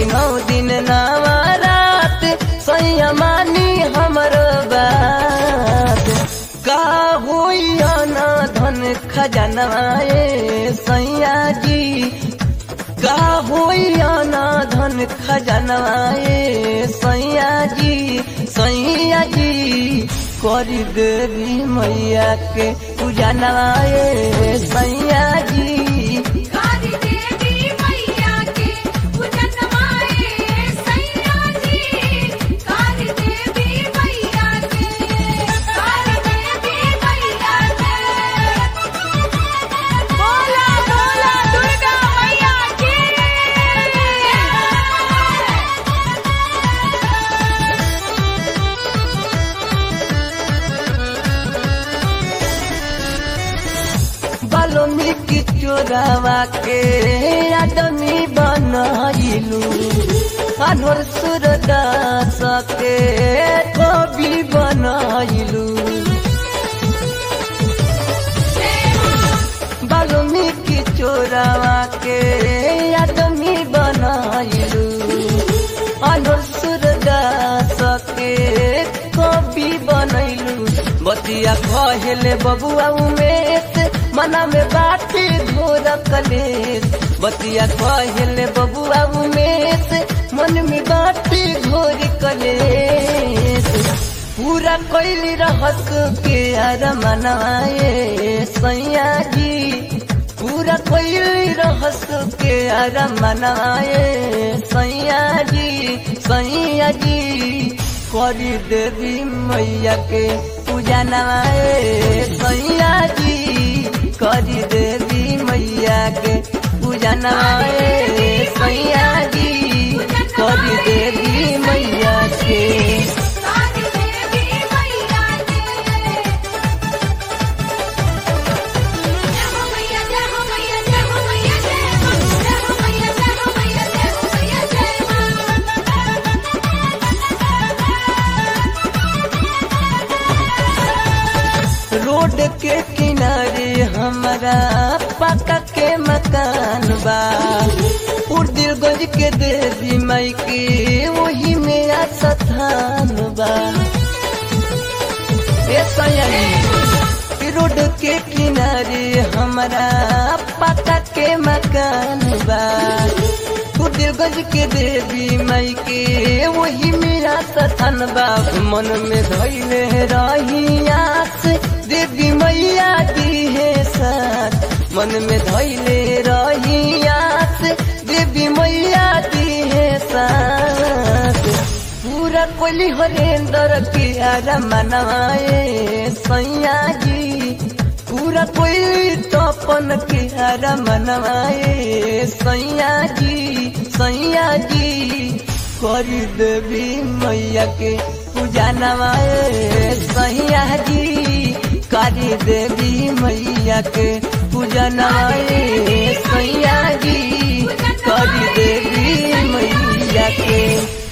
कि नौ दिन नवा रात सैया मानी हमर बात का होई ना धन खजनवाए सैया जी का होई ना धन खजनवाए सैया जी सैया जी करी देवी मैया के पूजा नवाए सैया जी काली देवी मैया के पूजन माए सैया जी काली देवी मैया के काली देवी मैया के बोला बोला दुर्गा मैया की बाल्मीकि चोरावा के आदमी बनइलू अनवर सूरदास के कवि बनइलू बाल्मीकि चोरावा के आदमी बनइलू अनवर सूरदास के कवि बनइलू बतिया कहले बबुआ उमेश मना में बाटी घोर कलेश बतिया कहले बबुआ उमेश मन में बाटी घोर कलेश पूरा कैली रहस के अर मनाए सैया जी पूरा कैली रहस के अर मनाए सैया जी सैया जी करी देवी मैया के पूजा नवाए सैया जी करी देवी मैया के पूजा नवाए सैया जी करी देवी मैया के काली देवी मैया के जय हो मैया जय हो मैया जय हो मैया जय हो जय हो मैया जय हो मैया जय हो मैया जय रोड के किनारे हमारा पक्का के मकान बा उर्दिलगंज के देवी माई के वही मेरा स्थान बा ए सयानी रोड के किनारे हमारा पक्का के मकान बा उर्दिलगंज के देवी माई के वही मेरा स्थान बा मन में धैले रही आस देवी मैया दी है साथ मन में धैले रही आस देवी मैया दी है साथ पूरा कोली हरेंद्र के आरा मनवाए सैया जी पूरा कोई तपन के आरा मनवाए सैया जी सैया जी करी देवी मैया के पूजा नवाए सैया जी करी देवी मैया के पूजा नवाए सैया जी करी देवी मैया के